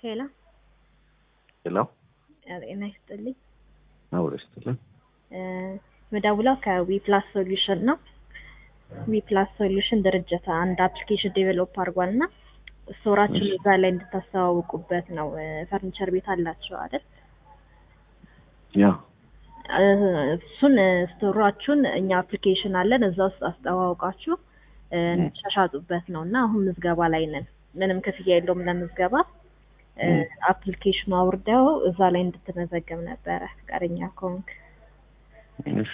ሄሎ ሄሎ ጤና ይስጥልኝ። አውር ይስጥልኝ። መደውለው ከዊ ፕላስ ሶሉሽን ነው። ዊ ፕላስ ሶሉሽን ድርጅት አንድ አፕሊኬሽን ዴቨሎፕ አድርጓል እና ስቶራችሁን እዛ ላይ እንድታስተዋውቁበት ነው። ፈርኒቸር ቤት አላቸው አይደል? ያ እሱን ስቶራችሁን እኛ አፕሊኬሽን አለን እዛ ውስጥ አስተዋውቃችሁ እንድትሻሻጡበት ነው እና አሁን ምዝገባ ላይ ነን። ምንም ክፍያ የለውም ለምዝገባ። አፕሊኬሽኑ አውርደው እዛ ላይ እንድትመዘገብ ነበረ ፈቃደኛ ከሆንክ እሺ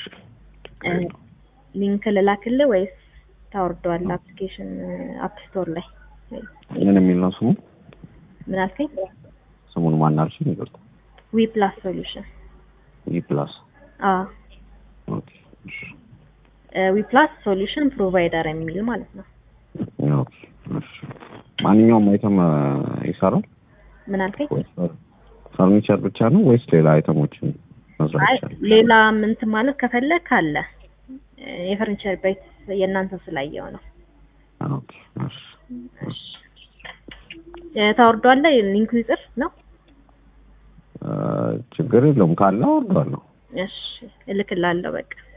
ሊንክ ልላክልህ ወይስ ታወርደዋለህ? አፕሊኬሽን አፕ ስቶር ላይ ምን የሚል ነው ስሙ? ምን አልከኝ? ስሙን ማን አልሽኝ? ይቅርታ። ዊ ፕላስ ሶሉሽን ኢ ፕላስ አዎ ኦኬ። እሺ ዊ ፕላስ ሶሉሽን ፕሮቫይደር የሚል ማለት ነው። ኦኬ። እሺ ማንኛውም አይተም ይሰራል ምን አልከኝ? ወይስ ፈርኒቸር ብቻ ነው ወይስ ሌላ አይተሞችን መስራት አይ ይቻላል? ሌላ ምንትን ማለት ከፈለክ አለ የፈርኒቸር ቤት የእናንተ ስላየው ነው። ኦኬ። እሺ እሺ ታወርደዋለህ? ሊንኩ ይጽፍ ነው። ችግር የለውም ካለ አወርደዋለሁ። እሺ እልክላለሁ በቃ